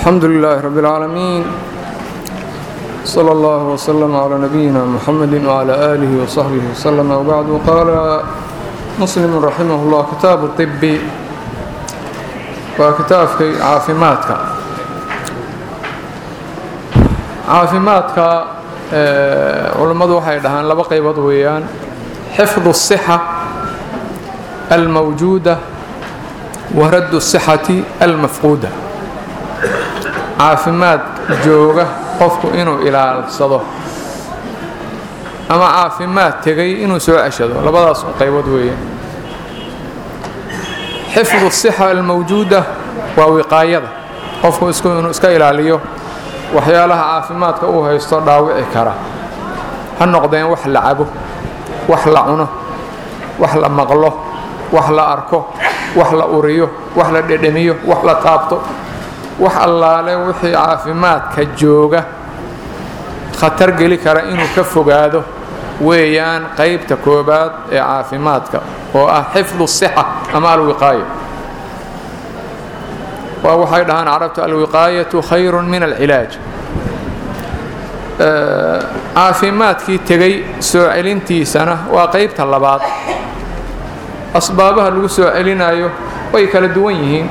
الحمد لله رب العالمين صلى الله وسلم على نبينا محمد وعلى آله وصحبه وسلم وبعد قال مسلم رحمه الله كتاب الطب وكتابك عافماتك caafimaadka culammadu waxay dhahaan laba qaybood weeyaan xifdu الصحة almawjuuda wa raddu الصحati almafquuda caafimaad jooga qofku inuu ilaalsado ama caafimaad tegay inuu soo ceshado labadaas qaybood weeyaan xifdu الصحة almawjuuda waa wiqaayada qofku inuu iska ilaaliyo waxyaalaha caafimaadka uu haysto dhaawici kara ha noqdeen wax la cabo wax la cuno wax la maqlo wax la arko wax la uriyo wax la dhedhemiyo wax la taabto wax allaale wixii caafimaadka jooga khatar geli kara inuu ka fogaado weeyaan qaybta koobaad ee caafimaadka oo ah xifdu sixa ama alwiqaaya waa waxay dhahaan carabtu alwiqaayatu khayru min alcilaaj caafimaadkii tegay soo celintiisana waa qaybta labaad asbaabaha lagu soo celinayo way kala duwan yihiin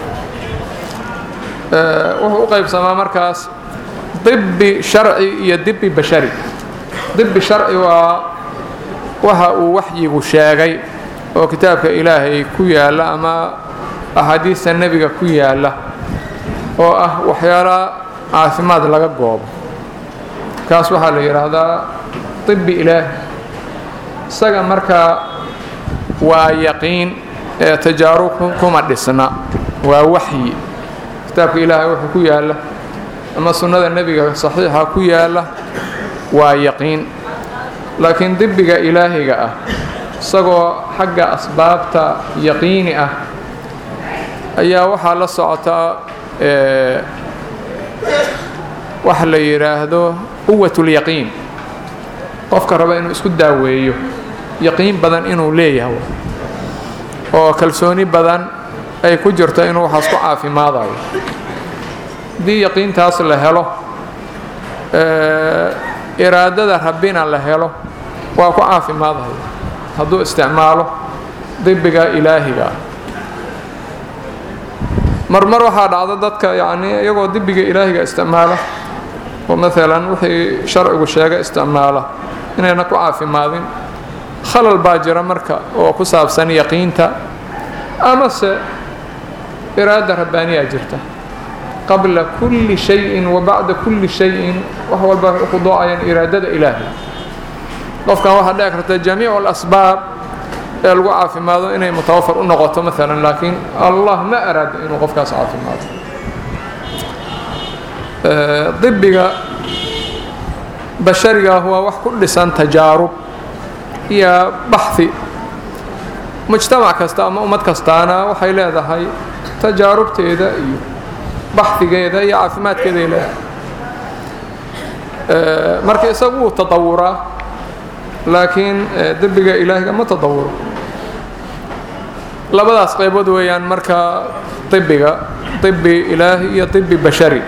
wuxuu u qaybsamaa markaas dibi sharci iyo dibi bashari dibi sharci waa waxa uu waxyigu sheegay oo kitaabka ilaahay ku yaalla ama axaadiista nebiga ku yaalla oo ah waxyaala caafimaad laga goobo kaas waxaa la yidhaahdaa طibi ilaahi isaga markaa waa yaqiin ee tajaarub kuma dhisna waa waxyi kitaabka ilaahay wuxuu ku yaalla ama sunnada nebiga saxiixa ku yaalla waa yaqiin laakiin dibiga ilaahiga ah isagoo xagga asbaabta yaqiini ah ayaa waxaa la socotaa waxa la yidhaahdo quwat اlyaqiin qofka raba inuu isku daaweeyo yaqiin badan inuu leeyahay oo kalsooni badan ay ku jirto inuu waxaas ku caafimaadayo haddii yaqiintaas la helo iraadada rabbina la helo waa ku caafimaadayo hadduu isticmaalo dibiga ilaahiga ah marmar waxaa dhacda dadka yacni iyagoo dibiga ilaahiga isticmaala oo maalan wixii sharcigu sheega isticmaala inayna ku caafimaadin khalal baa jira marka oo ku saabsan yaqiinta amase iraada rabbaaniyaa jirta qabla kulli shayin wa bacda kulli shayin wax walba waxay khuduucayaan iraadada ilaahi qofkan waxaa dhici karta jamiicu alasbaab ee lagu caafimaado inay mutawafar u noqoto maalan laakiin allah ma araado inuu qofkaas caafimaado dibiga basharigaah waa wax ku dhisan tajaarub iyo baxhi mujtamac kasta ama ummad kastaana waxay leedahay tajaarubteeda iyo baxhigeeda iyo caafimaadkeeday leedahay marka isagu wuu tadawuraa laakiin dibiga ilaahiga ma tadawuro labadaas qaybood weeyaan marka ibiga ibi ilaahi iyo ibi bashari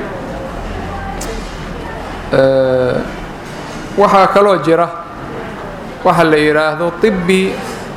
waxaa kaloo jira waxa la yidhaahdo ibi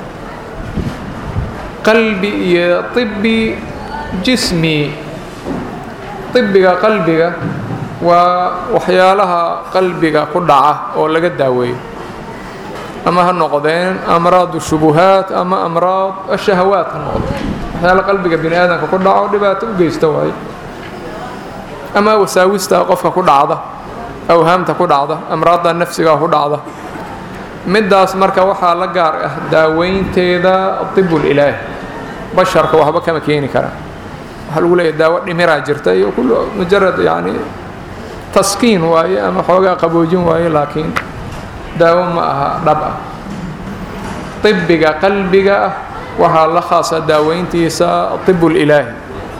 qalbi iyo ibi jismi ibiga qalbiga waa waxyaalaha qalbiga ku dhaca oo laga daaweeyo ama ha noqdeen amraad shubuhaat ama amraad ashahawaat ha noqdeen waxyaala qalbiga bini aadamka ku dhaco dhibaato u geysta waayo ama wasaawista qofka ku dhacda awhaamta ku dhacda amraadda nafsiga ku dhacda middaas marka waxaa la gaar ah daaweynteeda dibul ilaahi basharka waxba kama keeni karaan waxaa lagu leeyahy daawo dhimiraa jirta iyo kullu mujarad yacni taskiin waaye ama xoogaa qaboojin waaye laakiin daawo ma aha dhab ah ibiga qalbiga ah waxaa la khaasa daaweyntiisa ibul ilaahi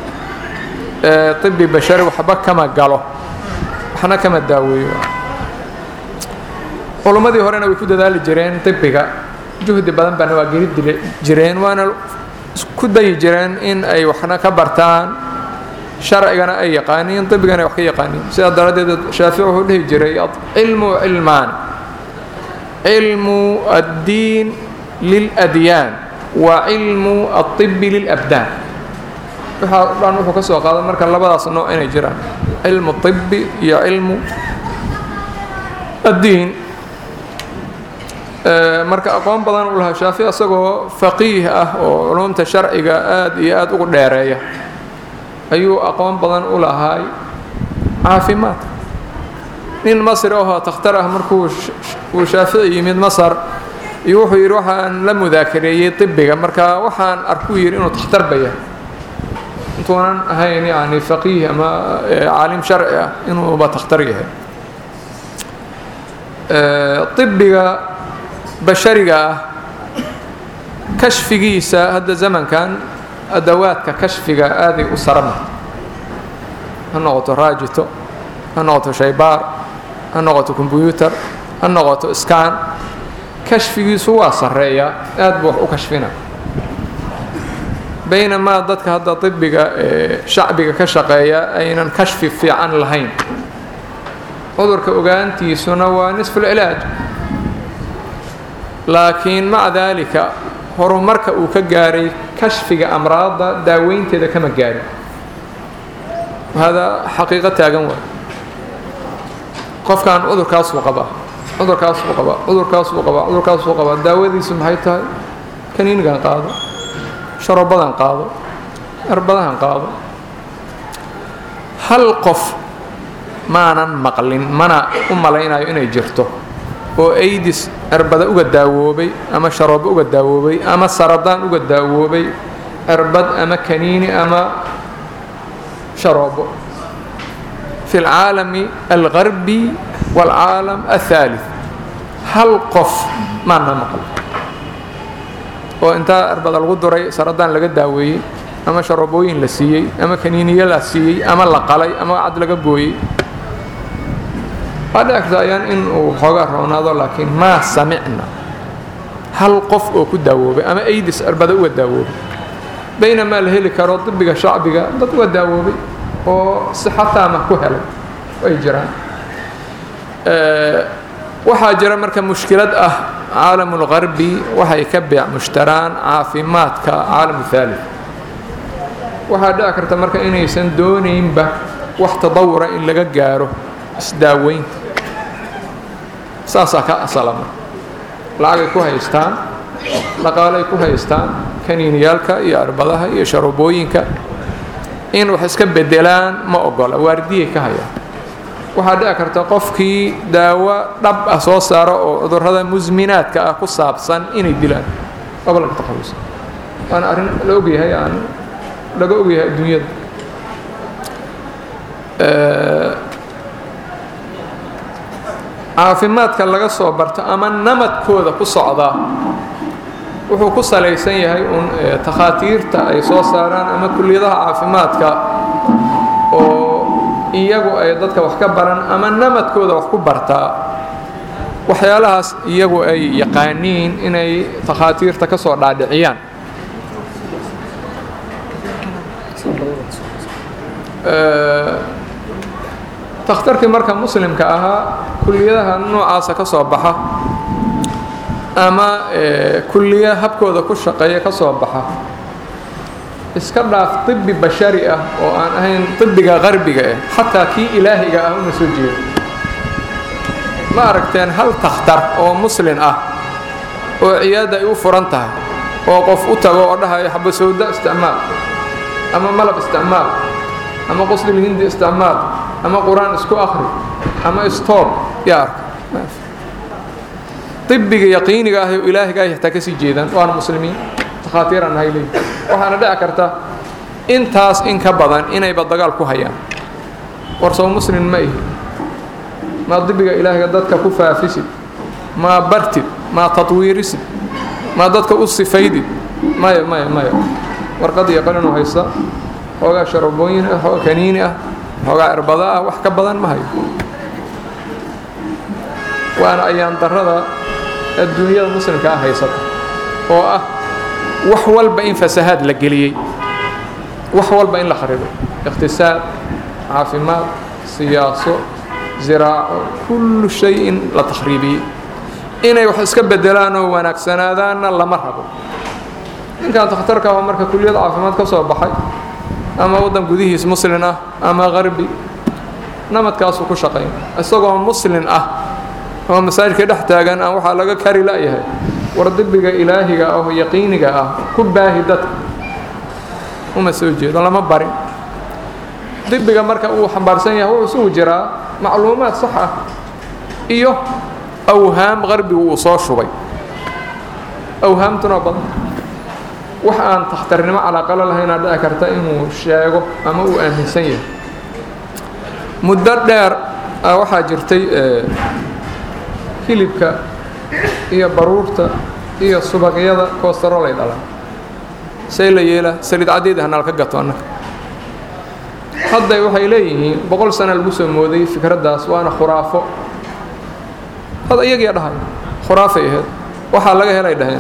ibi bashari waxba kama galo waxna kama daaweeyo culummadii horena way ku dadaali jireen ibiga juhdi badan baana waa geli jireen waana ku dayi jireen in ay waxna ka bartaan sharcigana ay yaqaaniin ibigana ay wax ka yaqaaniin sidaa daraaddeed shaafici wuxuu dhihi jiray cilmu cilmaan cilmu addiin liladyaan wa cilmu aibi lilabdaan waxaa dhan wuxuu ka soo qaaday marka labadaas nooc inay jiraan cilmu ibi iyo cilmu addiin marka aqoon badan u lahaa shaafici isagoo faqiih ah oo culumta sharciga aada iyo aada ugu dheereeya ayuu aqoon badan u lahaay caafimaadka nin masri ahoo takhtar ah markuu uu shaafici yimid masar iyo wuxuu yidhi waxaan la mudaakareeyey ibiga marka waxaan arkuu yidhi inuu takhtar ba yahay intuunan ahayn yani faqiih ama caalim sharci ah inuuba takhtar yahay ibiga bashariga ah kashfigiisa hadda zamankan adawaadka kashfiga aaday u sarama ha noqoto raajito ha noqoto shaybaar ha noqoto kombyuutar ha noqoto skan kashfigiisu waa sarreeyaa aad buu wax u kashfina baynamaa dadka hadda ibiga ee shacbiga ka shaqeeya aynan kashfi fiican lahayn cudurka ogaantiisuna waa nisfulcilaaj laakiin maca daalika horumarka uu ka gaaray kashfiga amraadda daaweynteeda kama gaarin hada xaqiiqo taagan waay qofkan cudurkaasuu qabaa cudurkaasuu qabaa cudurkaasuu qabaa cudurkaasuu qabaa daawadiisu maxay tahay kaniinigan qaado sharobadan qaado erbadahan qaado hal qof maanan maqlin mana u malaynayo inay jirto oo aidis erbada uga daawoobay ama sharoobo uga daawoobay ama saradaan uga daawoobay erbad ama kaniini ama sharoobo fi alcaalami algarbi waalcaalam athaalith hal qof maana maql oo intaa erbada lagu duray saradaan laga daaweeyey ama sharoobooyin la siiyey ama kaniiniyo la siiyey ama la qalay ama cad laga gooyey waa dhici karta ayaan in uu xoogaa roonaado laakiin maa samicna hal qof oo ku daawoobay ama aidis erbada uga daawoobay baynamaa la heli karo dibiga shacbiga dad uga daawoobay oo sixataama ku helay ay jiraan waxaa jira marka mushkilad ah caalamulgarbi waxay ka beec mushtaraan caafimaadka caalam thalith waxaa dhici karta marka inaysan doonaynba wax tadawura in laga gaaro isdaaweynta saasaa ka asalama lacagay ku haystaan dhaqaalay ku haystaan kaniiniyaalka iyo arbadaha iyo sharoobooyinka in wax iska bedelaan ma ogola waardiyay ka hayaan waxaa dhici karta qofkii daawo dhab ah soo saaro oo cudurrada musminaadka ah ku saabsan inay dilaan gobolka takhalusa waana arrin la ogyahay aan laga ogyahay adduunyada caafimaadka laga soo barto ama namadkooda ku socdaa wuxuu ku salaysan yahay uun takhaatiirta ay soo saaraan ama kulliyadaha caafimaadka oo iyagu ay dadka wax ka baran ama namadkooda wax ku bartaa waxyaalahaas iyagu ay yaqaaniin inay takhaatiirta ka soo dhaadhiciyaan takhtarkii marka muslimka ahaa kulliyadaha noocaasa ka soo baxa ama kulliya habkooda ku shaqeeya ka soo baxa iska dhaaf طibi bashari ah oo aan ahayn طibiga qarbiga ah xataa kii ilaahiga ah una soo jeedo ma aragteen hal takhtar oo muslin ah oo ciyaadda ay u furan tahay oo qof u tago oo dhahayo xabasowda isticmaal ama malab isticmaal ama qoslilhindi isticmaal ama qur-aan isku akri ama stoob yaa arka ibiga yaqiiniga ah oo ilaahiga ay xataa kasii jeedaan waana muslimiin takhaatiiraan nahay leeyi waxaana dhici karta intaas in ka badan inayba dagaal ku hayaan war soo muslim ma ihi maa dibiga ilaahiga dadka ku faafisid maa bartid maa tatwiirisid maa dadka u sifaydid maya maya maya warqad iyo qalinu haysta xoogaa sharabooyin ah xoogaa kaniini ah xoogaa erbada ah wax ka badan ma hayo waana ayaan darada adduunyada muslimka ah haysata oo ah wax walba in fasahaad la geliyey wax walba in la kharibo iqtisaad caafimaad siyaaso ziraaco kullu shay in la takhriibiyey inay wax iska bedelaan oo wanaagsanaadaanna lama rabo ninkan takhtarka waa marka kuliyad caafimaad ka soo baxay ama waddan gudihiis muslin ah ama qarbi namadkaasuu ku shaqayn isagoo muslin ah oo masaajidka dhex taagan aan waxaa laga kari la'yahay war dibiga ilaahiga ah oo yaqiiniga ah ku baahi dadka uma soo jeedo lama barin dibiga marka uu xambaarsan yahay wuxuu isugu jiraa macluumaad sax ah iyo awhaam qarbigu uu soo shubay awhaamtuna badan wax aan takhtarnimo calaaqalo lahaynaa dhici karta inuu sheego ama uu aaminsan yahay muddo dheer waxaa jirtay hilibka iyo baruurta iyo subaqyada koostarolay dhalaan see la yeela saliid caddeed hanaal ka gato annaga hadday waxay leeyihiin boqol sana lagu soo mooday fikraddaas waana khuraafo had iyagiia dhahay khuraafay ahayd waxaa laga helay dhaheen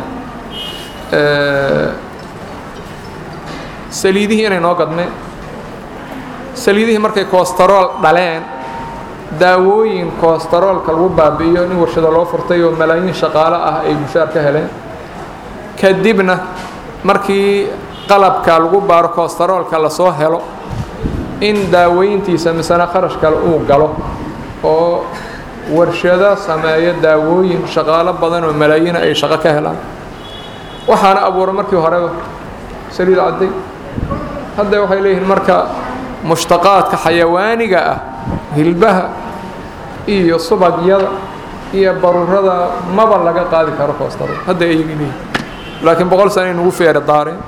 saliidihii inay noo gadmeen saliidihii markay kostarool dhaleen daawooyin kostaroolka lagu baabi'iyo nin warshado loo furtay oo malaayiin shaqaalo ah ay bushaar ka heleen kadibna markii qalabka lagu baaro kostaroolka lasoo helo in daaweyntiisa misena kharash kale uu galo oo warshado sameeyo daawooyin shaqaalo badan oo malaayiina ay shaqo ka helaan waxaana abuura markii horeba saliid cadday hadda waxay leeyihiin marka mushtaqaadka xayawaaniga ah hilbaha iyo subagyada iyo baruurada maba laga qaadi karo koostaro hadda ay leeyihiin laakiin boqol sana inugu feeri daareen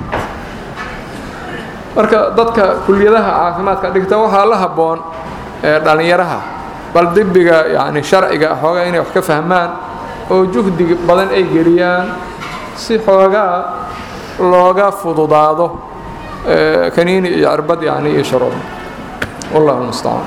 marka dadka kuliyadaha caafimaadka dhigta waxaa la habboon dhallinyaraha bal dibiga yani sharciga xoogaa inay wax ka fahmaan oo juhdi badan ay geliyaan si xoogaa looga fududaado kaniini iyo cirbad yani iyo sharood wallahu mustacaan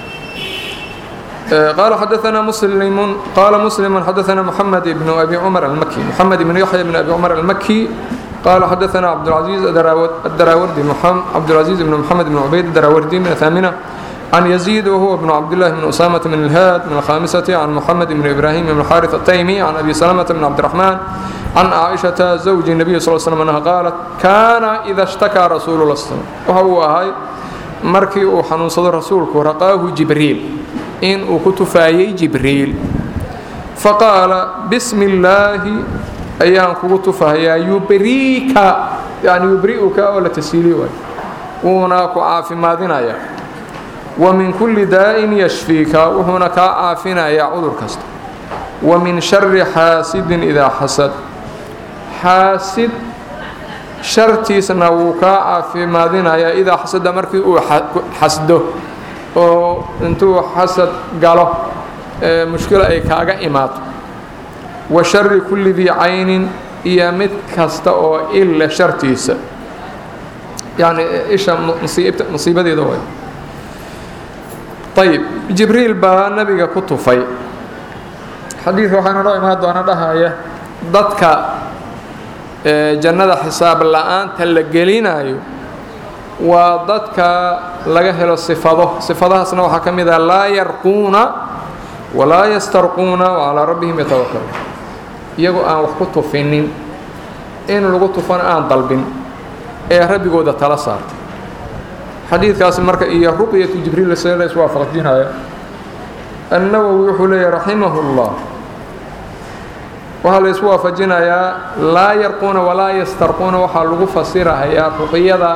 قال حدثنا مسلم قال مسلم حدثنا محمد بن أبي عمر المكي محمد بن يحيى بن أبي عمر المكي قال حدثنا عبد العزيز الدراوردي محمد عبد العزيز بن محمد بن عبيد الدراوردي من الثامنة عن يزيد وهو ابن عبد الله بن أسامة من الهاد من الخامسة عن محمد بن إبراهيم بن الحارث التيمي عن أبي سلمة بن عبد الرحمن عن عائشة زوج النبي صلى الله عليه وسلم أنها قالت كان إذا اشتكى رسول الله صلى الله عليه وسلم وهو هاي markii uu xanuunsado rasuulku raqaahu jibriil in uu ku tufaayey jibriil faqaala bismi illaahi ayaan kugu tufahayaa yubriika yani yubri'uka oo la tasiiliy waay wuuna ku caafimaadinayaa wa min kulli daa'in yashfiika wuxuuna kaa caafinayaa cudur kasta wa min shari xaasidin idaa xasad xaasid shartiisna wuu kaa caafimaadinayaa idaa xasada markii uu xasdo oo intuu xasad galo mushkilo ay kaaga imaato wa shari kulli dii caynin iyo mid kasta oo ille shartiisa yani isha musiibadeeda way ayib jibriil baa nabiga ku tufay xadiid waxaana noo imaan doona dhahaya dadka jannada xisaab la-aanta la gelinayo waa dadka laga helo sifado sifadahaasna waxaa ka mid ah laa yarquuna walaa yastarquuna wacalaa rabbihim yatawakaluun iyagoo aan wax ku tufinin in lagu tufana aan dalbin ee rabbigooda tala saartay xadiidkaasi marka iyo ruqyatu jibriil see la iswaafaqjinaya annawowi wuxuu leeyahy raximahu llah waxaa la isku waafajinayaa laa yarquuna walaa yastarquuna waxaa lagu fasirahayaa ruqyada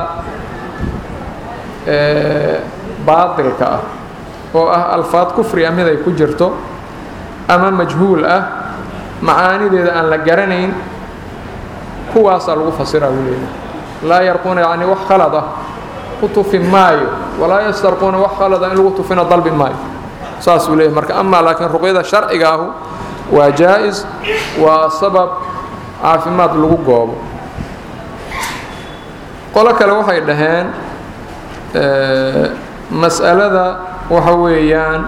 baatilka ah oo ah alfaad kufri ah mid ay ku jirto ama majhuul ah macaanideeda aan la garanayn kuwaasaa lagu fasiraa buu leeyahay laa yarquuna yacni wax khalad ah ku tufi maayo walaa yastarquuna wax khalad ah in lagu tufina dalbi maayo saas buu leeyahay marka amaa laakiin ruqyada sharciga ahu waa jaa-is waa sabab caafimaad lagu goobo qolo kale waxay dhaheen mas'alada waxa weeyaan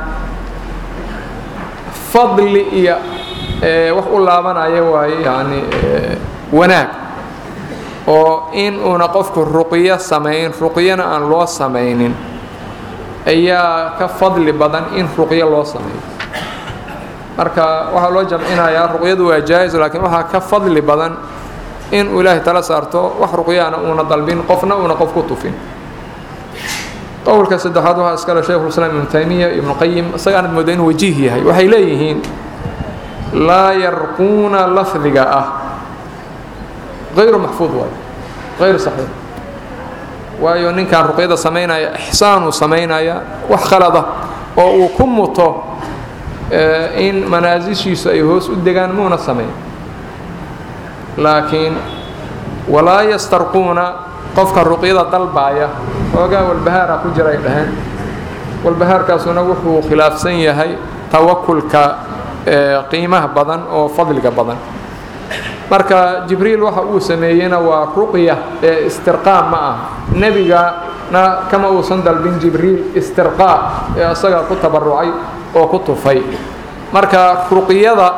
fadli iyo wax u laabanaya waaye yani wanaag oo in uuna qofku ruqyo samayn ruqyana aan loo samaynin ayaa ka fadli badan in ruqyo loo sameeyo marka waxaa loo jamcinayaa ruqyadu waa jaa-is laakiin waxaa ka fadli badan in uu ilaahay tala saarto wax ruqyaana uuna dalbin qofna uuna qof ku tufin qowlka saddexaad waxaa iskale shaykhulislaam ibnu taymiya ibnu qayim isagaanad mooda inuu wajiih yahay waxay leeyihiin laa yarquuna lafdiga ah hayru maxfuud waayo hayru saxiix waayo ninkan ruqyada samaynaya ixsaanuu samaynaya wax khalada oo uu ku muto in manaasishiisu ay hoos u degaan muuna samayn laakiin walaa yastarquuna qofka ruqyada dalbaaya xoogaa walbahaara ku jira ay dhaheen walbahaarkaasuna wuxuu khilaafsan yahay tawakulka qiimaha badan oo fadliga badan marka jibriil waxa uu sameeyeyna waa ruqya ee istirqaa ma ah nebigana kama uusan dalbin jibriil istirqaa ee isaga ku tabarucay oo ku tufay marka ruqyada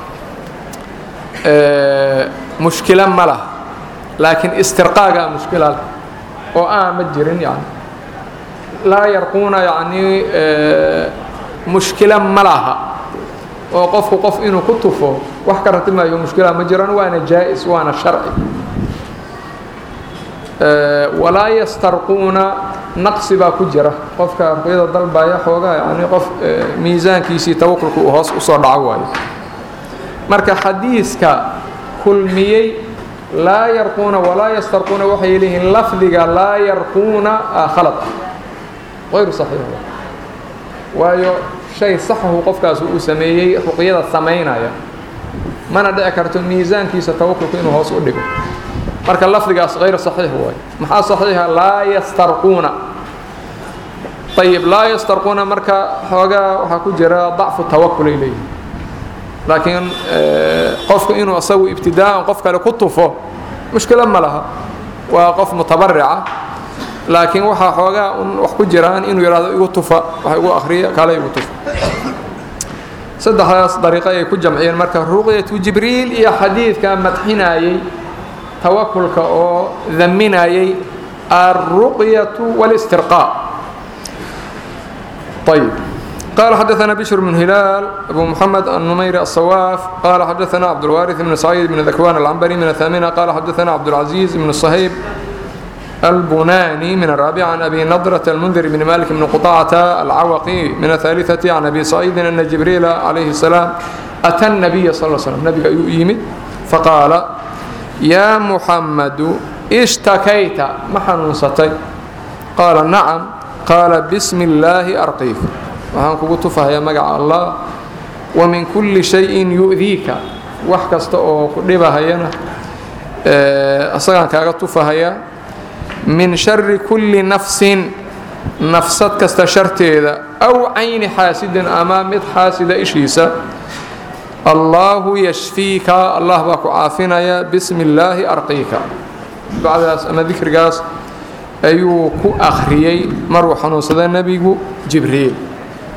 mushkilo ma lah laakiin istirqaagaa mushkila leh oo aan ma jirin yani laa yarquuna yacnii mushkilo ma laha oo qofku qof inuu ku tufo wax ka ratimayo mushkila ma jiraan waana jaa-is waana sharci walaa yastarquuna naqsi baa ku jira qofka ruqyada dalbaya xoogaa yani qof miisaankiisii tawakulku uu hoos usoo dhaco waayo marka xadiiska kulmiyey laa yarquuna walaa yastarquuna waxay leeyihiin lafdiga laa yarquuna khalad ah hayru saxiix waayo shay saxahu qofkaas uu sameeyey ruqyada samaynaya mana dhici karto miisaankiisa tawakulku inuu hoos u dhigo marka lafdigaas hayr saxiix waayo maxaa saxiixa laa yastarquuna ayib laa yastarquuna marka xoogaa waxaa ku jira dacfu tawakulay leeyihin laakiin qofku inuu isagu ibtidaa'an qof kale ku tufo mushkilo ma laha waa qof mutabarica laakiin waxaa xoogaa un wax ku jiraan inuu yidhahdo igu tufa wax igu akhriya kale igu tufa saddexdaas dariiqo ay ku jamciyeen marka ruqyatu jibriil iyo xadiidka madxinayey tawakulka oo daminayey alruqyatu wاlistirqaa ayb قال xدثنا بشر بن هلال أبو محمد النمير الصواف قال xدثنا عبدالوارث بن سعيد بن ذكوان العنبري من الثامنة قال xدثنا عبدالعزيز بن الصهيب البناني من الرابع عن أبي نضرة المنذر بن مالك بن قطاعة العوقي من الثالثة عن أبي سعيد أن جبريل عليه السلام أتى النبي صلى الله عليه وسلم نبي يمد فقال يا محمد اشتكيت ما حنوستي قال نعم قال بسم الله أرقيك waxaan kugu tufahayaa magaca allah wa min kulli shayin yu'diika wax kasta oo ku dhibahayana isagaan kaaga tufahayaa min shari kulli nafsin nafsad kasta sharteeda aw cayni xaasidin ama mid xaasida ishiisa allaahu yashfiika allah baa ku caafinaya bismi illaahi arqiika bacdaas ama dikrigaas ayuu ku akhriyey maruu xanuunsada nebigu jibriil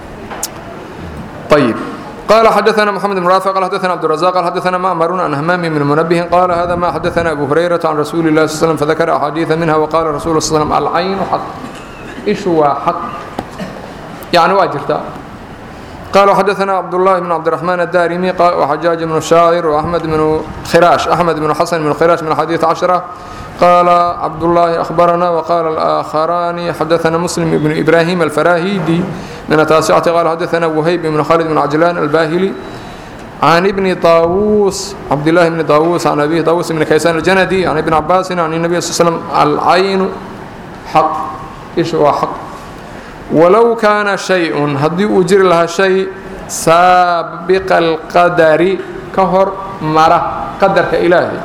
طيب قال حدثنا محمد بن رافع قال حدثنا عبد الرزاق قال حدثنا معمر عن همام بن منبه قال هذا ما حدثنا أبو هريرة عن رسول الله صلى الله عليه وسلم فذكر أحاديث منها وقال رسول الله صلى الله عليه وسلم العين حق إيش هو حق يعني واجرتا قال حدثنا عبد الله بن عبد الرحمن الدارمي وحجاج بن الشاعر وأحمد بن خراش أحمد بن حسن بن خراش من حديث عشرة قال عبد الله أخبرنا وقال الآخران حدثنا مسلم بن إبراهيم الفراهيدي من التاسعة قال حدثنا وهيب بن خالد بن عجلان الباهلي عن ابن طاووس عبد الله بن طاووس عن أبيه طاووس بن كيسان الجندي عن ابن عباس عن النبي صلى الله عليه وسلم العين حق إيش هو حق ولو كان شيء هدي أجر لها شيء سابق القدر كهر مرة قدر كإلهي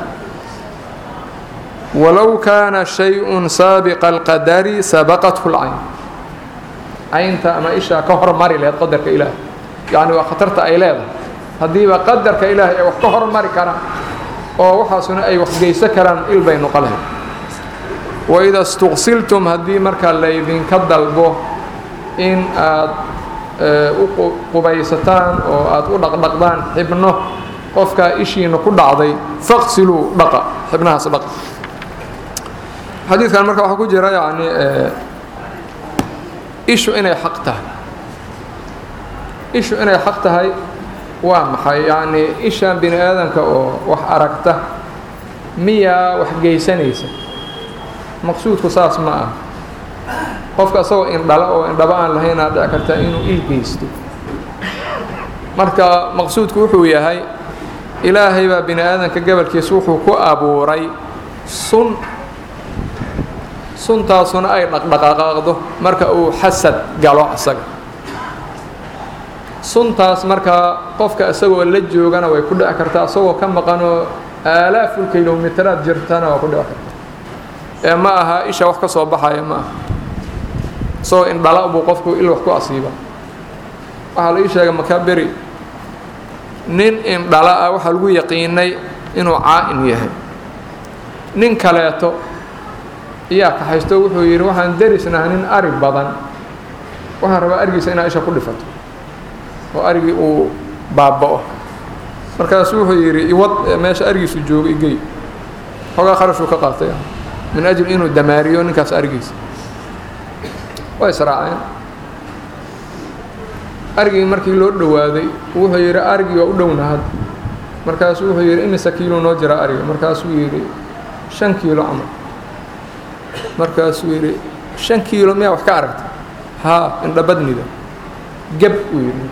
ولو كان شيء سابق القدر سبقته العين caynta ama isha ka hormari laheyd qadarka ilaahay yacni waa khatarta ay leedahay haddiiba qadarka ilaahay ay wax ka hormari karaan oo waxaasuna ay waxgeyso karaan il bay noqon lahayd waida istuqsiltum haddii markaa laydinka dalbo in aad u qubaysataan oo aad u dhaqdhaqdaan xibno qofkaa ishiina ku dhacday faqsiluu dhaqa xibnahaas dhaqa xadiidkan marka waxaa ku jira yani ishu inay xaq tahay ishu inay xaq tahay waa maxay yacni ishaan bini aadanka oo wax aragta miyaa wax geysanaysa maqsuudku saas ma ah qofka isagoo indhala oo indhaba aan lahaynaa dhici karta inuu il geysto marka maqsuudku wuxuu yahay ilaahay baa bini aadanka gabalkiisa wuxuu ku abuuray sun suntaasuna ay dhaqdhaqaaqdo marka uu xasad galo asaga suntaas markaa qofka isagoo la joogana way ku dhici kartaa isagoo ka maqanoo aalaaful kilomitaraad jirtana waa ku dhici karta ee ma aha isha wax ka soo baxaya ma aha isagoo indhala buu qofku il wax ku asiiba waxaa la ii sheegay makaberi nin indhala ah waxaa lagu yaqiinay inuu caa-in yahay nin kaleeto iyaa kaxaysto wuxuu yidhi waxaan darisnaha nin ari badan waxaan rabaa arigiisa inaa isha ku dhifato oo arigii uu baaba'o markaasu wuxuu yidhi iwad meesha arigiisu joogo igey xoogaa kharashuu ka qaatay min ajli inuu damaariyo ninkaas arigiisa way israaceen arigii markii loo dhowaaday wuxuu yidhi arigii waa u dhowna had markaasuu wuxuu yidhi imise kiilo noo jira ariga markaasuu yidhi shan kiilo camal markaasuu yidhi shan kiilo miyaa wax ka aragta haa indhabadnida geb uu yidhi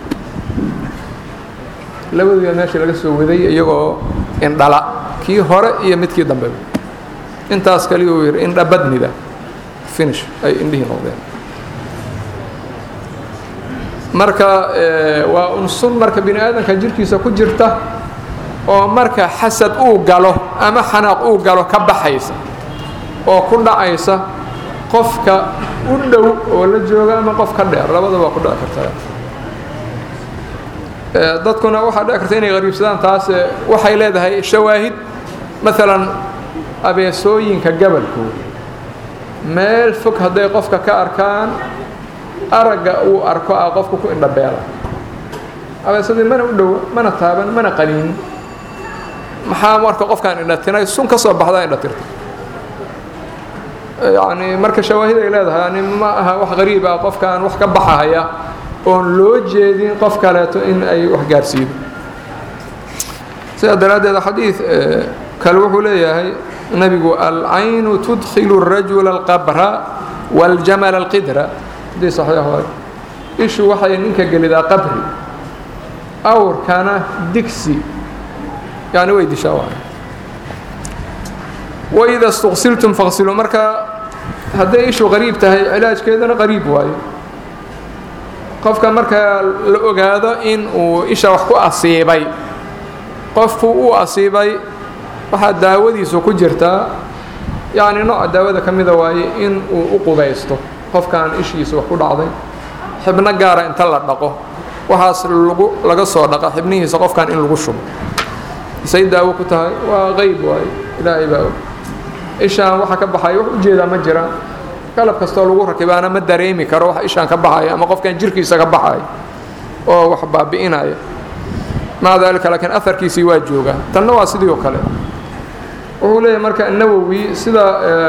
labaduba meesha laga soo waday iyagoo indhala kii hore iyo midkii dambeba intaas kaliya uu yidhi indhabadnida finish ay indhihii noqdeen marka waa un sun marka bini aadanka jirkiisa ku jirta oo marka xasad uu galo ama xanaaq uu galo ka baxaysa oo ku dhacaysa qofka u dhow oo la jooga ama qof ka dheer labadaba waa ku dhici kartaa dadkuna waxaa dhici karta inay qariibsadaan taas waxay leedahay shawaahid maalan abeesooyinka gabalkooda meel fog hadday qofka ka arkaan aragga uu arko ah qofka ku indhabeela abeesadii mana u dhowa mana taaban mana qaniinin maxaa marka qofkaan indhatinay sun ka soo baxdaa indhatirta yacni marka shawaahid ay leedahay yani ma aha wax qariib ah qofkaan wax ka baxahaya oon loo jeedin qof kaleeto in ay wax gaarsiido sidaa daraaddeed xadiid kale wuxuu leeyahay nebigu alcaynu tudkilu الrajula اlqabra wاljamala اlqidra hadii saxiix waay ishu waxay ninka gelidaa qabri awrkana digsi yani way dishaa waay waida اstuqsiltum faqsiluu marka hadday ishu qariib tahay cilaajkeedana qariib waayo qofka marka la ogaado in uu isha wax ku asiibay qofku uu asiibay waxaa daawadiisu ku jirtaa yacni nooca daawada ka mida waaye in uu u qubaysto qofkaan ishiisa wax ku dhacday xibno gaara inta la dhaqo waxaas lagu laga soo dhaqa xibnihiisa qofkan in lagu shubo say daawo ku tahay waa qeyb waaye ilaahay baa og ishaan waxa ka baxaya wax ujeedaa ma jiraan qalab kastoo lagu rakibaana ma dareemi karo wax ishaan ka baxaya ama qofkan jirkiisa ka baxaya oo wax baabi'inaya maca daalika laakiin aharkiisii waa joogaa tanna waa sidii oo kale wuxuu leeyahay marka nawowi sida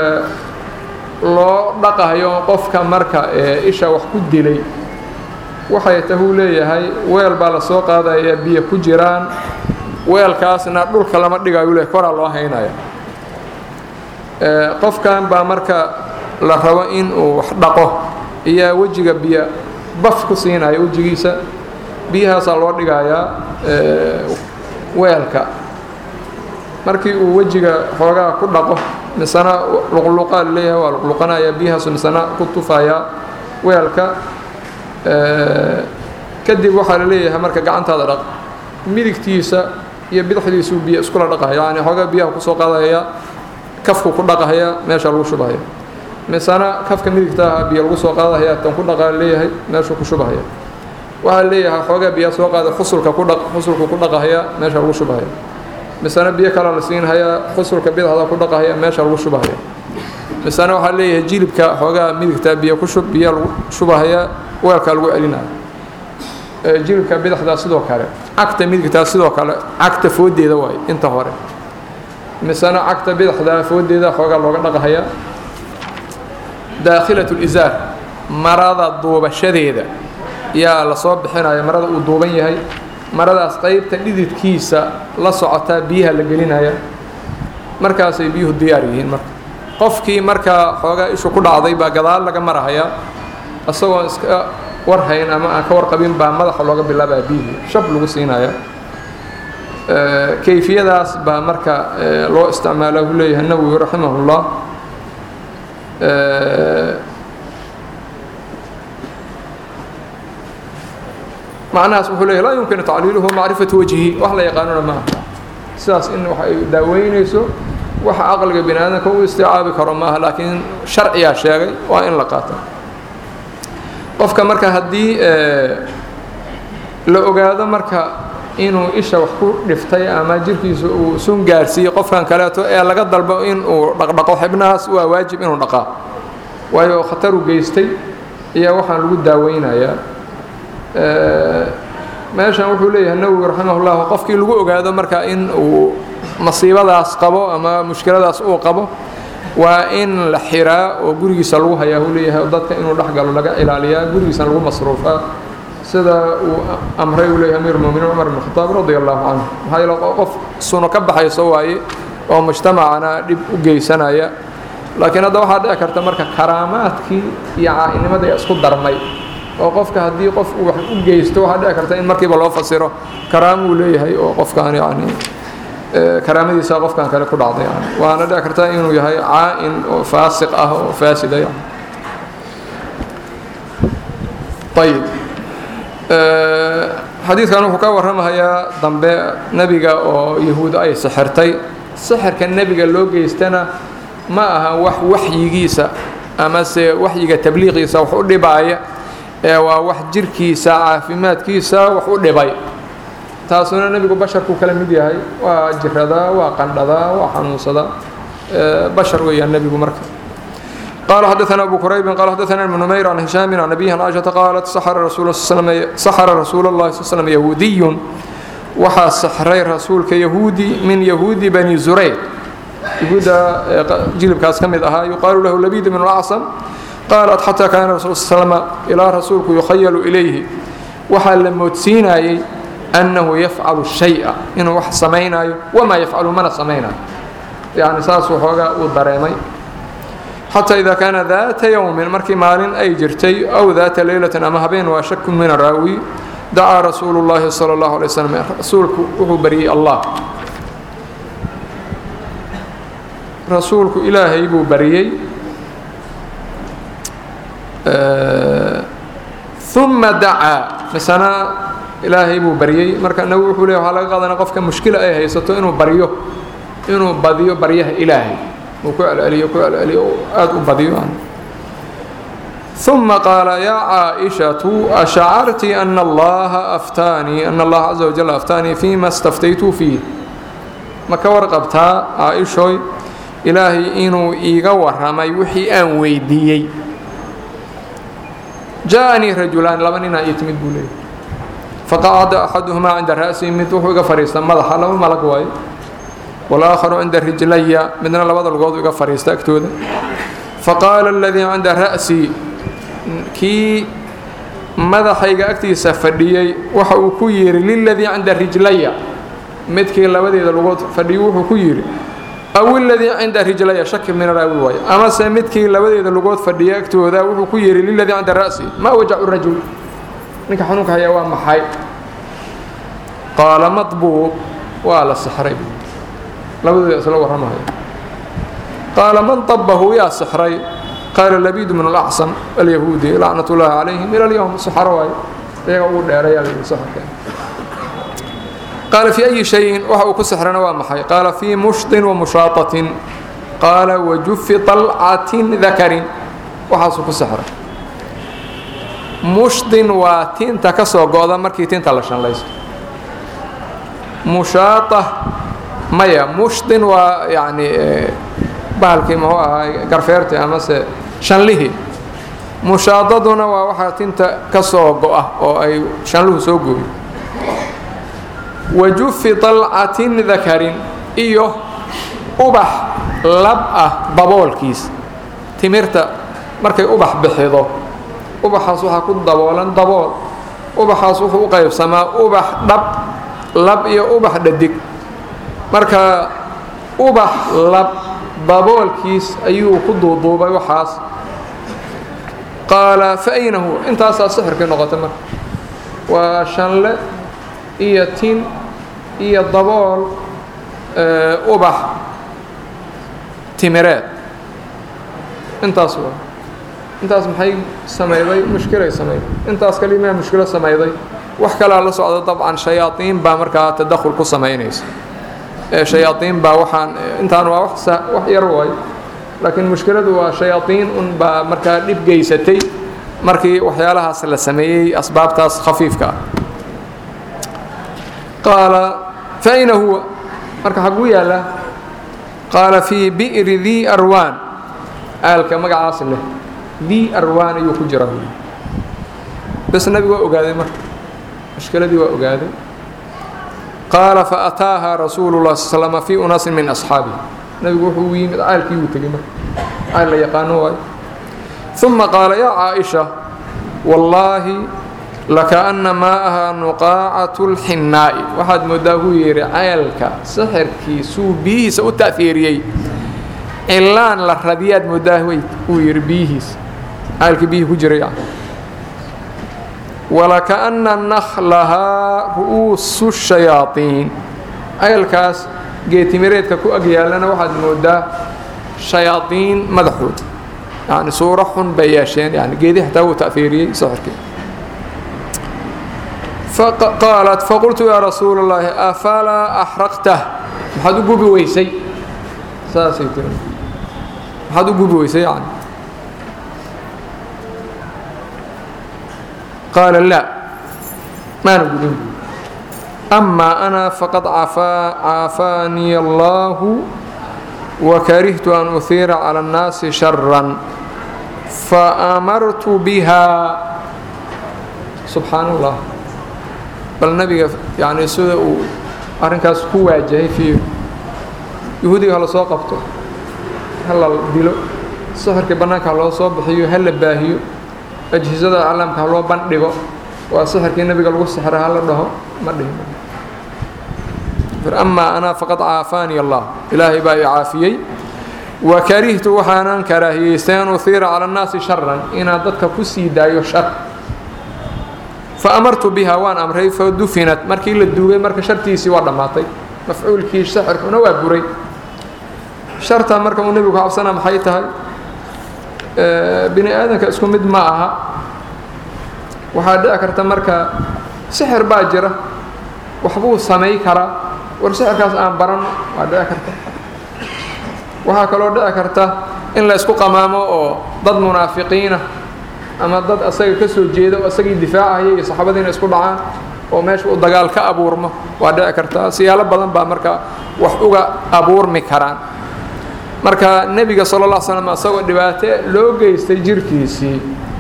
loo dhaqayo qofka marka isha wax ku dilay waxay tahuu leeyahay weel baa la soo qaadaya biyo ku jiraan weelkaasna dhulka lama dhigayu le koraa loo haynaya qofkan baa marka la rabo in uu wax dhaqo iyaa wejiga biyo baf ku siinaya wejigiisa biyahaasaa loo dhigayaa weelka markii uu wejiga xoogaa ku dhaqo misena luqluqaa laleeyahay waa luqluqanaya biyahaasu misena ku tufayaa weelka kadib waxaa la leeyahay marka gacantaada dhaq midigtiisa iyo bidixdiisuu biyo iskula dhaqahaya yani xoogaa biyaha kusoo qaadaya kafku ku dhaqahaya meesha lagu shubahaya misena kafka midigta aha biyo lagu soo qaadahaya tan ku dhaqaa leeyahay meeshuu ku shubahaya waxaa leeyahay xoogaa biyaa soo qaada xusulka ku dhaq xusulku ku dhaqahaya meesha lagu shubahaya misena biyo kalaa la siinhayaa xusulka bidixda ku dhaqahaya meesha lagu shubahaya misena waxaa leeyahay jilibka xoogaa midigta biyo ku shub biyo lagu shubahaya weelkaa lagu celinaya jilibka bidixdaa sidoo kale cagta midigtaa sidoo kale cagta foodeeda waayo inta hore misena cagta bidixdaa foodeeda xoogaa looga dhaqahaya daakhilat lizaar marada duubashadeeda yaa lasoo bixinaya marada uu duuban yahay maradaas qaybta dhididkiisa la socotaa biyaha la gelinaya markaasay biyuhu diyaar yihiin marka qofkii markaa xoogaa ishu ku dhacday baa gadaal laga marahayaa isagoon iska warhayn ama aan ka warqabin baa madaxa looga bilaabaya biyihii shab lagu siinaya kayfiyadaas baa marka loo isticmaala uu leeyahay nawowi raximahullah macnahaas wuxuu leeyahy laa yumkinu tacliiluhu macrifatu wajhi wax la yaqaanona maaha sidaas in wax ay daaweynayso waxa caqliga bini aadamka u isticaabi karo maaha laakiin sharciyaa sheegay waa in la qaata qofka marka haddii la ogaado marka inuu isha wax ku dhiftay ama jirkiisa uu sun gaarsiiyey qofkan kaleeto ee laga dalbo in uu dhaqdhaqo xibnahaas waa waajib inuu dhaqaa waayo khataru geystay ayaa waxaan lagu daaweynayaa meeshan wuxuu leeyahay nawowi raximahullah qofkii lagu ogaado marka in uu masiibadaas qabo ama mushkiladaas uu qabo waa in la xiraa oo gurigiisa lagu hayaa uu leeyahay dadka inuu dhexgalo laga ilaaliyaa gurigiisana lagu masruufaa sida uu amray uu leeyahay amiir muminiin cumar ibn khataab radia allahu canhu maxaa yeele qof suno ka baxayso waaye oo mujtamacana dhib u geysanaya laakiin hadda waxaa dhici karta marka karaamaadkii iyo caa'inimadii isku darmay oo qofka haddii qof uu wax u geysto waxaa dhici karta in markiiba loo fasiro karaamo uu leeyahay oo qofkaan yani karaamadiisa qofkan kale ku dhacday yani waana dhici karta inuu yahay caa'in oo faasiq ah oo faasida yani ayib xadiidkan wuxuu ka warramahayaa dambe nebiga oo yahuud ay sixirtay sixirka nebiga loo geystana ma aha wax waxyigiisa amase waxyiga tabliiqiisa wax u dhibaaya ee waa wax jirkiisa caafimaadkiisa wax u dhibay taasuna nebigu basharkuu kala mid yahay waa jiradaa waa qandhadaa waa xanuunsadaa bashar weeyaan nebigu marka قال حدثنا أبو كريب قال حدثنا ابن نمير عن هشام عن أبيه عن عائشة قالت سحر رسول الله صلى الله عليه وسلم سحر رسول الله صلى الله عليه وسلم يهودي وحا سحري رسول كيهودي من يهود بني زريق يهودا جلب كاس كمد أها يقال له لبيد من الأعصم قالت حتى كان الرسول صلى الله عليه وسلم إلى رسولك يخيل إليه وحا لموتسينا أنه يفعل الشيء إنه وح سمينا وما يفعل من سمينا يعني ساس وحوغا ودريمي حتى إذا كان ذات يوم مركي مال أي جرتي أو ذات ليلة أما هبين وشك من الراوي دعا رسول الله صلى الله عليه وسلم رسولك وهو بريء الله رسولك إلهي بو بريي آه ثم دعا مثلا إلهي بو بريي مركا نوح له على قادنا قفك مشكلة أي هيستو إنه بريو إنه بديو بريه إلهي وكعلي كعلي أد بديوان ثم قال يا عائشة أشعرت أن الله أفتاني أن الله عز وجل أفتاني فيما استفتيت فيه ما كورقبتها عائشة إلهي إنو إيغا ورمي وحي أن ويديي جاءني رجلان لبننا يتمد بولي فقعد أحدهما عند رأسي متوحو فريستا ملحا لما ملك واي والآخر عند رجلي من لبض القوض يقف فريستا اكتودا فقال الذي عند رأسي كي madaxayga agtiisa fadhiyey waxa uu ku yidhi liladii cinda rijlaya midkii labadeeda lugood fadhiyo wuxuu ku yidhi aw iladii cinda rijlaya shaki min raawi waayo amase midkii labadeeda lugood fadhiya agtooda wuxuu ku yidhi liladii cinda ra'si maa wajacu rajul ninka xanuunka hayaa waa maxay qaala madbuub waa la sixray labadooda isla warramaya qaala man طabahu yaa sixray qaala labiid min alacصam alyahuudi lacnat ullaahi calayhim ila alyowm saxaro waayo iyaga ugu dheerayaa layidhi saxarka qaala fii ayi shayin waxa uu ku sixrana waa maxay qaala fii mushtin wa mushaatatin qaala wajufi طalcatin dakarin waxaasuu ku sixray mushtin waa tinta ka soo go'da markii tinta la shanlaysto mushaata maya mushtin waa yani bahalkii muxuu ahaa garfeerti amase shanlihii mushaadaduna waa waxaa tinta ka soo go'a oo ay shanluhu soo gooyo wajufi طalcatin dakarin iyo ubax lab ah daboolkiis timirta markay ubax bixido ubaxaas waxaa ku daboolan dabool ubaxaas wuxuu u qaybsamaa ubax dhab lab iyo ubax dhadig marka ubax lab daboolkiis ayuu ku duuduubay waxaas qaala fa ayna huwa intaasaa sixirkii noqotay marka waa shanle iyo tin iyo dabool ubax timireed intaas waa intaas maxay samayday mushkilay samayday intaas kalimaa mushkilo samayday wax kalaa la socda dabcan shayaaiin baa markaa tadakhul ku samaynaysa shayaaiin baa waxaan intaan waa wax yar waay laakiin mushkiladu waa shayaaiin un baa markaa dhib geysatay markii waxyaalahaas la sameeyey asbaabtaas khafiifka ah qaala fa ayna huwa marka xaguu yaallaa qaala fii bi'ri dii arwaan aalka magacaas leh dii arwaan ayuu ku jira bes nabigu waa ogaaday marka mushkiladii waa ogaaday qaala faataaha rasuulu lah sl slm fii unaasin min asxaabihi nabigu wuxuu u yimid caalkii wuu tegey marka caal la yaqaano waayo uma qaala yaa caaisha wallaahi lakaana maa'aha nuqaacatu lxinnaa'i waxaad mooddaa huu yidhi ceelka sixirkiisuu biyihiisa u ta'fiiriyey cilaan la radiyaad mooddaa uu yidhi biyihiisa ceelkii biyihii ku jiray walakaana nakhlahaa ru'uusu shayaaiin ceelkaas geetimireedka ku ag yaallana waxaad mooddaa shayaaiin madaxood yani suuro xun bay yeesheen yani geedii xataa wuu ta'fiiriyey sixirkii qaalat faqultu yaa rasuul اllaahi afalaa axraqtah maxaad u gubi weysay saasay tiri maxaad u gubi weysay yani qaala laa maana gubin amaa ana faqad caafaanii allahu wakarihtu an uhiira calى اnnaasi shara faamartu biha subxaan allah bal nabiga yani sida uu arrinkaas ku waajahay fiir yahuudiga hala soo qabto hala dilo sixirkii bannaanka ha loo soo bixiyo ha la baahiyo ajhisada aclaamka ha loo bandhigo waa sixirkii nebiga lagu sixra ha la dhaho ma dhihin amaa anaa faqad caafaanii allah ilaahay baa i caafiyey wa karihtu waxaanan karaahiyeystay an uhiira cala annaasi sharan inaan dadka ku sii daayo shar faamartu biha waan amray fadufinat markii la duugay marka shartiisii waa dhammaatay mafcuulkii sixirkuna waa buray sharta marka uu nebigu ka cabsana maxay tahay bini aadanka isku mid ma aha waxaa dhici karta marka sixir baa jira waxbuu samay karaa war sixirkaas aan baranno waa dhici karta waxaa kaloo dhici karta in la isku qamaamo oo dad munaafiqiina ama dad asaga ka soo jeeda oo asagii difaacaya iyo saxaabadiina isku dhacaan oo meesha uu dagaal ka abuurmo waa dhici kartaa siyaalo badan baa marka wax uga abuurmi karaan marka nebiga sala alla slam asagoo dhibaato loo geystay jirkiisii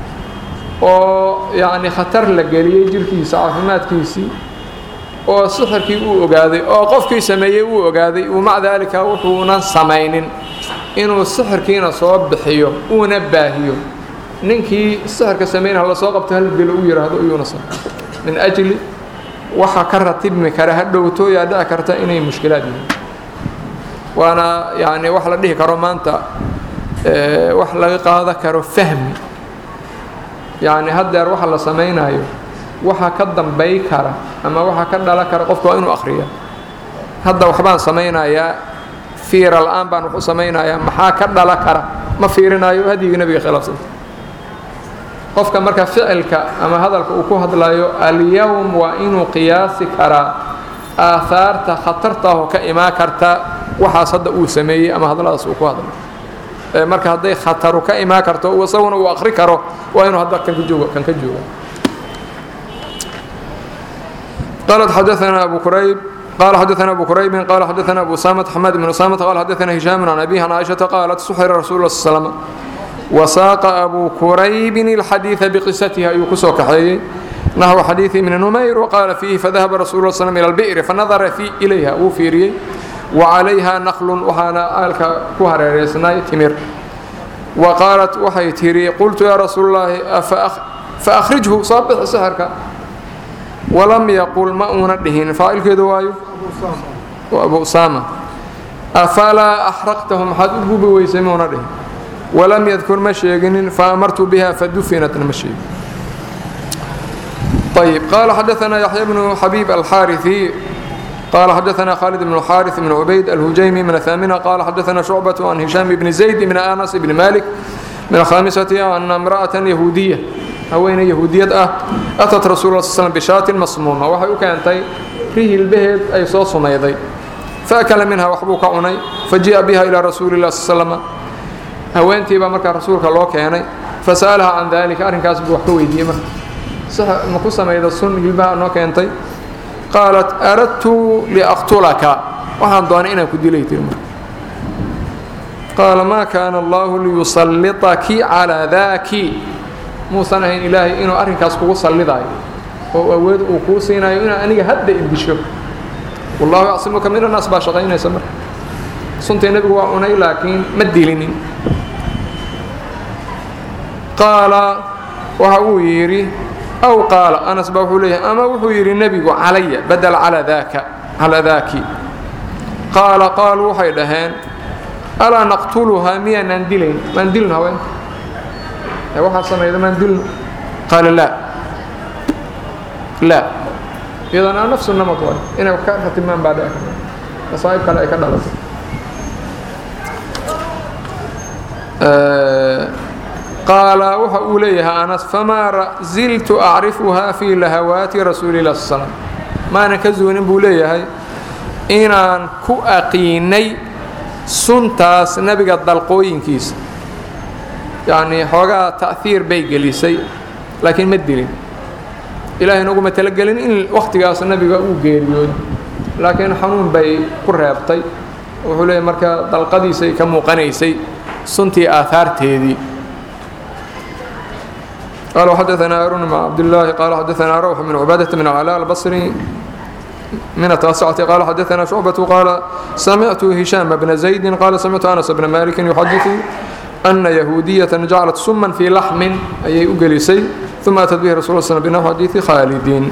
oo yacni khatar la geliyey jirkiisa caafimaadkiisii oo sixirkii uu ogaaday oo qofkii sameeyey uu ogaaday uu maca daalika wuxuunan samaynin inuu sixirkiina soo bixiyo uuna baahiyo ninkii sixirka samaynha la soo qabto hal dilo u yidhaahdo iyuuna sa min ajli waxa ka ratibmi kara ha dhowto yaa dhici karta inay mushkilaad yihiin waana yani wax la dhihi karo maanta wax laga qaada karo fahmi yacni haddeer waxa la samaynayo waxa ka dambay kara ama waxa ka dhala kara qofka waa inuu akhriya hadda waxbaan samaynayaa fiira la-aan baan wax u samaynayaa maxaa ka dhala kara ma fiirinayo hadyigii nebiga khilaafsanta qofka marka ficilka ama hadalka uu ku hadlayo alyowm waa inuu qiyaasi karaa aahaarta khatartaahoo ka imaan karta waxaas hadda uu sameeyey ama hadalladaas uu ku hadlay marka hadday khataru ka imaan karto isaguna uu akri karo waa inuu hadda kan ka jooga kan ka jooga قالت حدثنا أبو كريب قال حدثنا أبو كريب قال حدثنا أبو سامة حماد بن أسامة قال حدثنا هشام عن أبيه عن عائشة قالت سحر رسول الله صلى الله عليه وسلم وساق أبو كريب الحديث بقصتها يكسو كحيي نحو حديث من نمير وقال فيه فذهب رسول الله صلى الله عليه وسلم إلى البئر فنظر في إليها وفيري وعليها نخل وحانا آلك كهر ريسناي تمر wa qaalat waxay tidhi qultu yaa rasuul llaahi fa akhrijhu soo bixi sixirka walam yaqul ma uuna dhihin faacilkeedu waayo waa abu usaama afalaa axraqtahu maxaad u gubi weysay muuna dhihin walam yadkur ma sheeginin faamartu biha fadufinatna ma sheegin ayb qaala xadaanaa yaxya bnu xabiib alxaariثi qaala xadaanaa khaalid bn xaariث bn cubayd alhujaymi min ahaamina qaala xadaanaa shucbaة can hishaam bni zayd bn anas bni malik min alkhamisati ana imra'atan yahuudiya haweeney yahuudiyad ah atat rasul l sl bishaatin masmuuma waxay u keentay ri hilbaheed ay soo sumayday faakala minha waxbuu ka cunay faji'a biha ilaa rasuuli lah sl slm haweentii baa markaa rasuulka loo keenay fasa'alaha can dalika arrinkaas buu wax ka weydiiyey marka ma ku samayda sun hilbaha noo keentay qaalat aradtu liaqtulaka waxaan doonay inaan ku dilay tiri marka qaala maa kaana allahu liyusallitaki calaa daaki muusan ahayn ilaahay inuu arrinkaas kugu sallidaayo oo awood uu kuu siinayo inaad aniga hadda idisho wallahu yacsimuka min annaas baa shaqaynaysa marka suntii nebigu waa cunay laakiin ma dilinin qaala waxa uu yidhi aw qaala anas baa wuxuu leeyahay ama wuxuu yidhi nebigu calaya badel calaa daaka calaa daaki qaala qaaluu waxay dhaheen alaa naqtuluhaa miyaanaan dilayn maan dilno haweenta waxaa samayda maan dilno qaala laa laa iyadana nafsu namad waay inay wax ka ratimaan baa dhici karta masaa'ib kale ay ka dhalato qaala waxa uu leeyahay anas famaa ziltu acrifuhaa fii lahawaati rasuuli lah sl slam maanan ka zuunin buu leeyahay inaan ku aqiinay suntaas nebiga dalqooyinkiisa yacnii xoogaa ta'hiir bay gelisay laakiin ma dilin ilaahay noguma talagelin in wakhtigaas nebiga uu geeriyoodo laakiin xanuun bay ku reebtay wuxuu leeyahy marka dalqadiisay ka muuqanaysay suntii aahaarteedii قال وحدثنا هارون بن عبد الله قال حدثنا روح بن عبادة بن علاء البصري من التاسعة قال حدثنا شعبة قال سمعت هشام بن زيد قال سمعت أنس بن مالك يحدث أن يهودية جعلت سما في لحم أي أجلسي ثم أتت به رسول الله صلى الله عليه وسلم بنحو حديث خالدين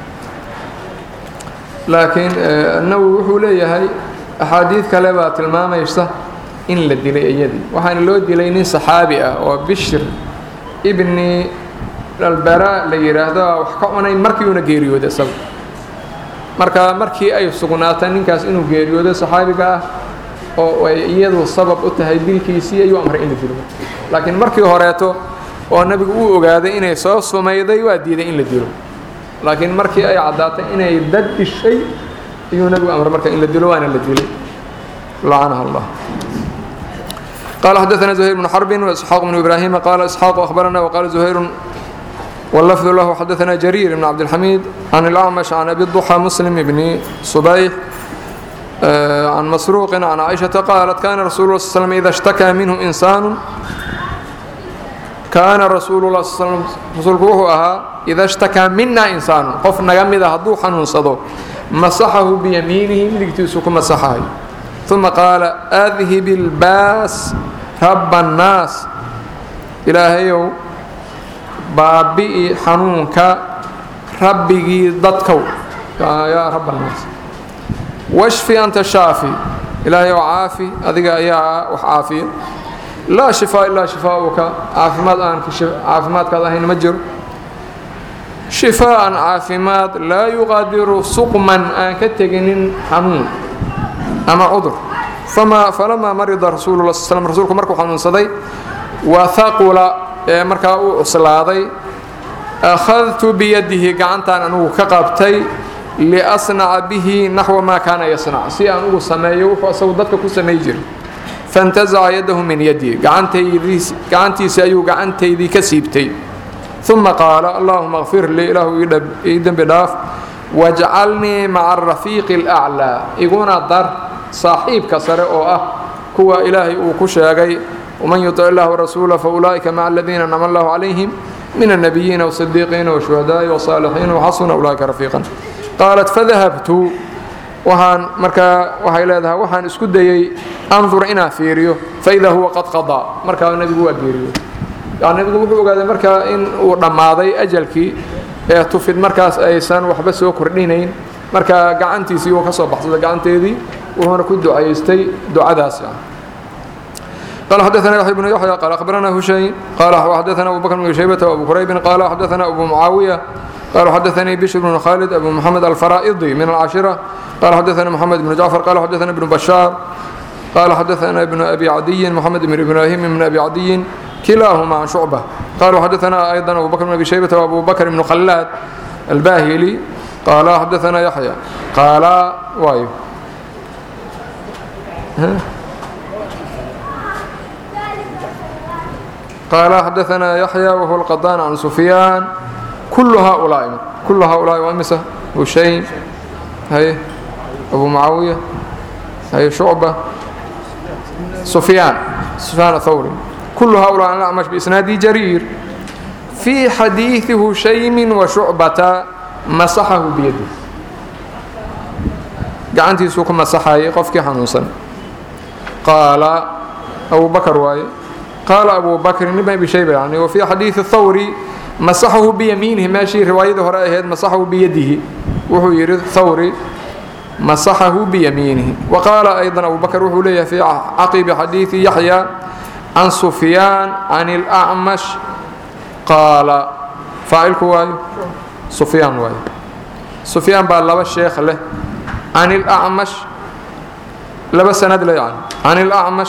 لكن النووي wuxuu leeyahay axaadiid kale baa tilmaamaysa in la dilay iyadii waxaana loo dilay nin saxaabi ah oo bishir ibni albara la yidhaahdo wax ka cunay markiiuna geeriyooday isaga marka markii ay sugnaatay ninkaas inuu geeriyoodo saxaabiga ah oo ay iyadu sabab u tahay dilkiisii ayuu amray in la dilo laakiin markii horeeto oo nebigu uu ogaaday inay soo sumayday waa diiday in la dilo laakiin markii ay caddaatay inay dad dishay ayuu nebigu amray marka in la dilo waana la dilay lacanaha allah قال حدثنا زهير بن حرب وإسحاق بن إبراهيم قال إسحاق أخبرنا وقال زهير واللفظ له حدثنا جرير بن عبد الحميد عن الأعمش عن أبي الضحى مسلم بن صبيح عن مسروق عن عائشة قالت كان رسول الله صلى الله عليه وسلم إذا اشتكى منه إنسان كان رسول الله صلى الله عليه وسلم رسولك وهو أها إذا اشتكى منا إنسان قف نجمد هدو حنون صدو مسحه بيمينه لكتسوك مسحه ثم قال أذهب الباس رب الناس إلهيو بابئي حنونك ربي ضدكو يا رب الناس واشفي أنت الشافي إلهيو عافي أذيك يا وحافي لا شفاء إلا شفاؤك عافمات أنك عافمات كذا هين مجر شفاء عافمات لا يغادر سقما أنك تجنين حنون ama cudur fama falamaa marida rasuulu la sl rsulku markuu xanuunsaday wa haqula ee markaa uu cuslaaday akhadtu biyadihi gacantaan anugu ka qabtay liasnaca bihi naxwa maa kaana yasnac si aan ugu sameeyo wuxuu asagu dadka ku samay jiray faintazaca yadahu min yadii gacantiisi ayuu gacantaydii ka siibtay uma qaala allahuma kfir lii ilaahu ii dembi dhaaf wajcalnii maca arafiiqi اlأclىa iguna dar saaxiibka sare oo ah kuwa ilaahay uu ku sheegay wman yuطic اllah warasuula faulaa'ika maca aladiina anama allahu calayhim min الnabiyiina wالصidiiqiina wالshuhadaaءi wالصaalixiina وxasuna ulaaئika rafiiqan qaalat fadahabtu waxaan markaa waxay leedahay waxaan isku dayey andur inaan fiiriyo faidaa huwa qad qadaa markaa nebigu waa geeriyo yani nebigu wuxuu ogaaday markaa in uu dhammaaday ajalkii ee tufid markaas aysan waxba soo kordhinayn marka gacantiisii uu ka soo baxsaday gacanteedii wuxuuna ku ducaystay ducadaas قال حدثنا يحيى بن يحيى قال أخبرنا هشيم قال وحدثنا أبو بكر بن شيبة وأبو كريب قال حدثنا أبو معاوية قال حدثني بشر بن خالد أبو محمد الفرائضي من العاشرة قال حدثنا محمد بن جعفر قال حدثنا ابن بشار قال حدثنا ابن أبي عدي محمد بن إبراهيم من أبي عدي كلاهما عن شعبة قالوا حدثنا أيضا أبو بكر بن أبي شيبة وأبو بكر بن خلاد الباهلي قال حدثنا يحيى قال وايو ها قال حدثنا يحيى وهو القضان عن سفيان كل هؤلاء كل هؤلاء وامسه هشيم هي ابو معاويه هي شعبه سفيان سفيان الثوري كل هؤلاء عن الاعمش باسناد جرير في حديث هشيم وشعبة مسحه بيده قعنتي سوق مسحه قفك حنوسا قال أبو بكر واي قال أبو بكر بن أبي شيبة يعني وفي حديث الثوري مسحه بيمينه ماشي رواية هراء مسحه بيده وهو يريد الثوري مسحه بيمينه وقال أيضا أبو بكر وهو ليه في عقب حديث يحيى عن سفيان عن الأعمش قال فاعلك واي سفيان واي سفيان بقى لبا الشيخ له عن الأعمش لبا سند له يعني عن الأعمش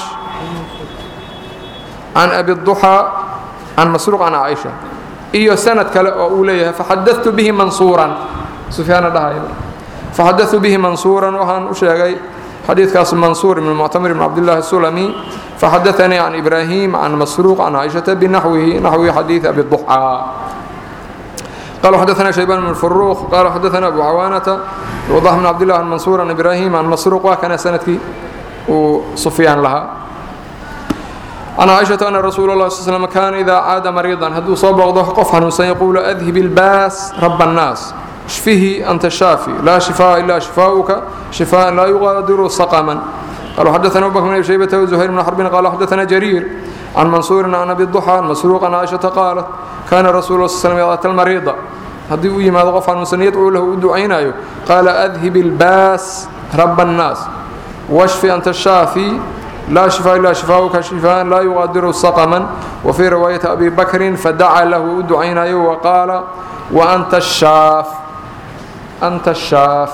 عن أبي الضحى عن مسروق عن عائشة إيو سند كلا أوليها فحدثت به منصورا سفيان دهاي فحدثت به منصورا وهان أشيغي حديث كاس منصور من المعتمر بن عبد الله السلمي فحدثني عن إبراهيم عن مسروق عن عائشة بنحوه نحو حديث أبي الضحى قال حدثنا شيبان بن الفروخ قال حدثنا أبو عوانة وضح بن عبد الله عن منصور عن إبراهيم عن مسروق وكان سندك وصفيان لها عن عائشة أن رسول الله صلى الله عليه وسلم كان إذا عاد مريضا هدو صاب وضح قفحا سيقول أذهب الباس رب الناس اشفه أنت الشافي لا شفاء إلا شفاؤك شفاء لا يغادر سقما قالوا حدثنا أبو بكر بن شيبة وزهير بن حرب قال حدثنا جرير عن منصور عن أبي الضحى عن مسروق عن عائشة قالت كان رسول الله صلى الله عليه وسلم يأتي المريض هدي ويما غفا المسن يدعو له دعينا قال أذهب الباس رب الناس واشف أنت الشافي لا شفاء إلا شفاؤك شفاء لا يغادر سقما وفي رواية أبي بكر فدعا له دعينا وقال وأنت الشاف أنت الشاف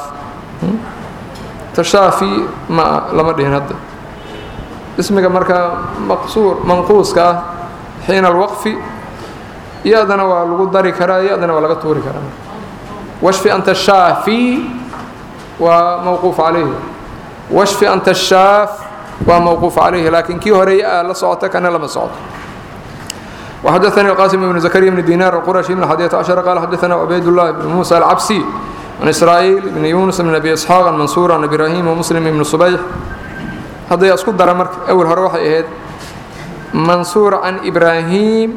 تشافي ما لما دهن هذا اسمك مركا مقصور منقوص كا حين الوقف يادنا ولغو داري كرا يادنا ولغو توري كرا واشفي أنت الشافي وموقوف عليه واشفي أنت الشاف وموقوف عليه لكن كي هري لا صوتك أنا لما صوت وحدثني القاسم بن زكريا بن دينار القرشي من الحادية عشر قال حدثنا عبيد الله بن موسى العبسي عن إسرائيل بن يونس بن أبي إسحاق عن منصور عن إبراهيم ومسلم بن صبيح هذا يسقط درمرك أول هروح إهد منصور عن إبراهيم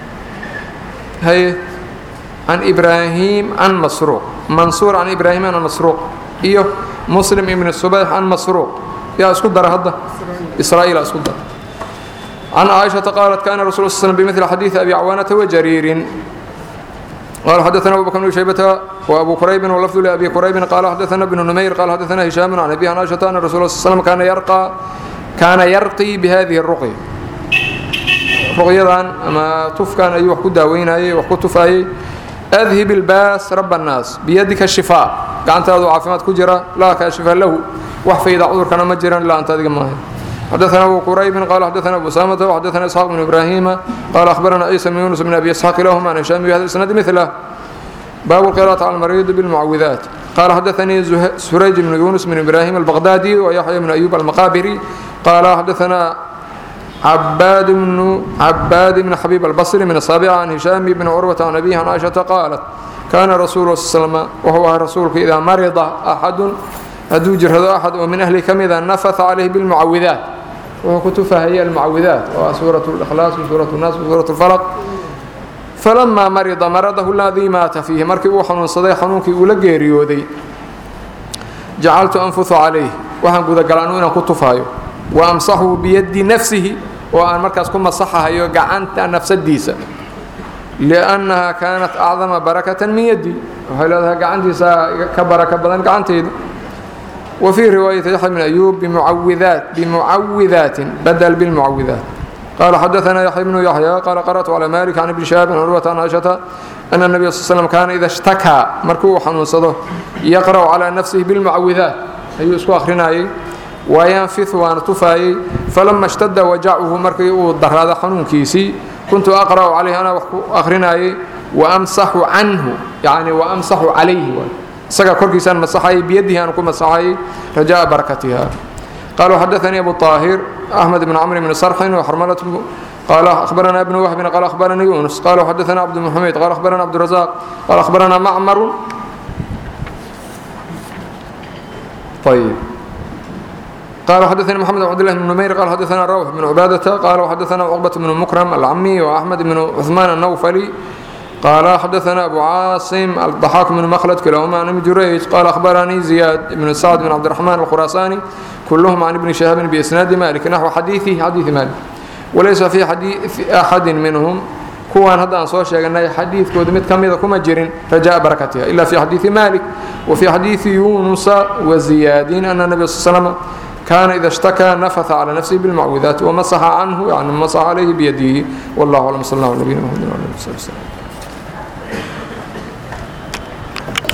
هي عن إبراهيم عن مسروق منصور عن إبراهيم عن مسروق إيوه مسلم بن الصبيح عن مسروق يا اسكت در هذا إسرائيل اسكت در عن عائشة قالت كان رسول الله صلى الله عليه وسلم بمثل حديث أبي عوانة وجرير قال حدثنا أبو بكر بن شيبة وأبو كريب واللفظ لأبي كريب قال حدثنا ابن نمير قال حدثنا هشام عن أبي عائشة أن الرسول صلى الله عليه وسلم كان يرقى كان يرقي بهذه الرقية رقية أما تف كان أي وحكو داوين أي وحكو تفاي أذهب الباس رب الناس بيدك الشفاء قعنت هذا عافمات كجرة لا كاشفاء له وحفي إذا عذر كان مجرا لا أنت هذه ما حدثنا أبو قريب قال حدثنا أبو سامة وحدثنا إسحاق بن إبراهيم قال أخبرنا عيسى بن يونس بن أبي إسحاق لهما عن هشام بهذا الإسناد مثله باب القراءة على المريض بالمعوذات قال حدثني سريج بن يونس بن إبراهيم البغدادي ويحيى بن أيوب المقابري قال حدثنا عباد بن عباد بن حبيب البصري من السابعة عن هشام بن عروة عن أبيه عن عائشة قالت كان رسول الله صلى الله عليه وسلم وهو رسولك إذا مرض أحد هدو جرهد أحد ومن أهل كم إذا نفث عليه بالمعوذات وكتفها هي المعوذات وسورة الإخلاص وسورة الناس وسورة الفلق فلما مرض مرضه الذي مات فيه مركي وحنون صدي حنونك أولى ريودي جعلت أنفث عليه وحن قد قلانو إنا كتفايو wa amsaxuu biyadi nafsihi oo aan markaas ku masaxahayo gacanta nafsadiisa liannaha kaanat acdama barakatan min yaddi waxay leedahay gacantiisa ka baraka badan gacantayda wa fii riwaayati yaxya bn ayuub bimucawidaat bimucawidaatin badal bilmucawidaat qala xadaثna yaxya bnu yaxya qala qarأtu calى malik can ibni shahaabin curwata an caiشhata ana الnabiy sl slm kaana ida اshtakaa markuu xanuunsado yaqrأu calى nafsihi bilmucawidaat ayuu isku akhrinayay wayanfiu waana tufaayey falama اshtada wajacuhu markii uu daraado xanuunkiisii kuntu aqra'u calayhi anaa wax ku akhrinayay waamsaxu canhu yani waamsaxu calayhi isagaa korkiisaan masaxayay biyadihi aan ku masaxayay rajaءa barakatiha qala xadaثanii abu طaahir أحمد بن عمرو بن صرح وحرملة قال أخبرنا ابن وهب قال أخبرنا يونس قال حدثنا عبد المحمد قال أخبرنا عبد الرزاق قال أخبرنا معمر طيب قال حدثنا محمد بن عبد الله بن نمير قال حدثنا روح بن عبادة قال حدثنا عقبة بن مكرم العمي وأحمد بن عثمان النوفلي قال حدثنا أبو عاصم الضحاك بن مخلد كلاهما عن ابن جريج قال أخبرني زياد بن سعد بن عبد الرحمن الخراساني كلهم عن ابن شهاب بإسناد مالك نحو حديثه حديث مالك وليس في حديث أحد منهم kuwaan hadda aan soo sheeganay xadiidkooda mid ka mida kuma jirin rajaa barakatiha ila fi xadiidi malik وفي حديث يونس وزياد أن النبي صلى الله عليه وسلم كان إذا اشتكى نفث على نفسه بالمعوذات ومسح عنه يعني مسح عليه بيده والله أعلم صلى الله عليه وسلم